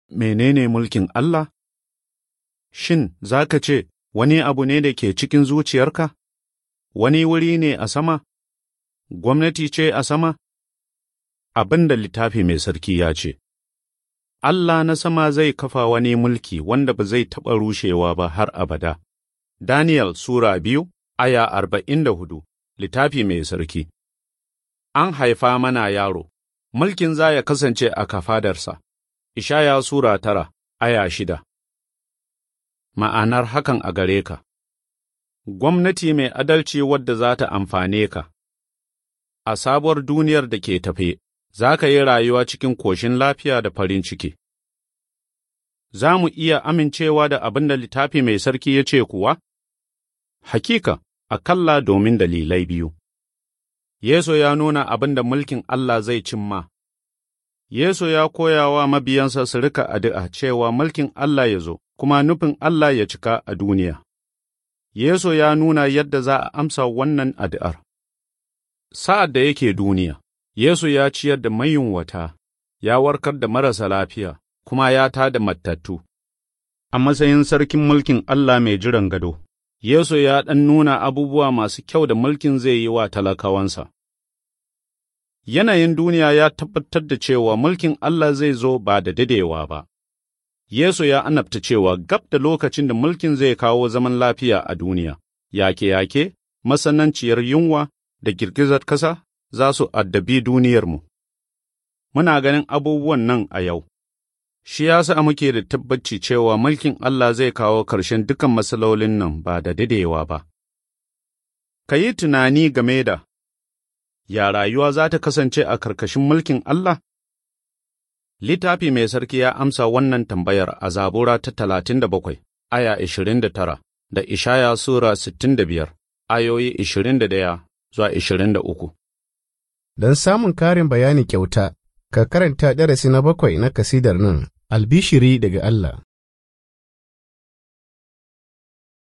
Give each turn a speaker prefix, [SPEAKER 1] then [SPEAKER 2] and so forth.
[SPEAKER 1] menene mulkin Allah? Shin za ka ce wani abu ne da ke cikin zuciyarka? Wani wuri ne a sama? Gwamnati ce a sama? Abin da littafi mai sarki ya ce, Allah na sama zai kafa wani mulki wanda ba zai taɓa rushewa ba har abada. Daniel Sura biyu, aya arba'in da hudu, littafi mai sarki. An haifa mana yaro, mulkin za ya kasance a kafadarsa. Ishaya Sura tara, aya shida. Ma'anar hakan a gare ka Gwamnati mai adalci wadda za ta amfane ka, a sabuwar duniyar da ke tafe, za ka yi rayuwa cikin koshin lafiya da farin ciki. Za mu iya amincewa da abin da littafi mai sarki ya ce kuwa? Hakika, akalla domin dalilai biyu. Yesu ya nuna abin da mulkin Allah zai cimma. Yesu ya koya wa mabiyansa su rika addu'a cewa mulkin Allah ya zo, kuma nufin Allah ya cika a duniya. Yesu ya nuna yadda za a amsa wannan addu'ar. Sa'ad da yake duniya, Yesu ya ciyar da mayunwata, ya warkar da marasa lafiya, kuma ya tā da matattu. A matsayin sarkin mulkin Allah mai jiran gado, Yesu ya ɗan nuna abubuwa masu kyau da mulkin zai yi wa talakawansa. Yanayin duniya ya tabbatar da cewa mulkin Allah zai zo ba da dadewa ba. Yesu ya annabta cewa gab da lokacin da mulkin zai kawo zaman lafiya a duniya, yake-yake, masananciyar yunwa da girgizar ƙasa za su addabi duniyarmu. Muna ganin abubuwan nan a yau. Shi ya sa muke da tabbaci cewa mulkin Allah zai kawo ƙarshen dukan matsalolin nan ba da dadewa ba. Ka yi tunani game da ya rayuwa za ta kasance a karkashin mulkin Allah? Littafi mai sarki ya amsa wannan tambayar a zabura ta talatin da bakwai, aya ishirin da tara, da Ishaya Sura sittin da biyar, ayoyi ishirin da ɗaya zuwa ishirin da uku.
[SPEAKER 2] Don samun karin bayani kyauta, ka karanta darasi na bakwai na kasidar nan, albishiri daga Allah.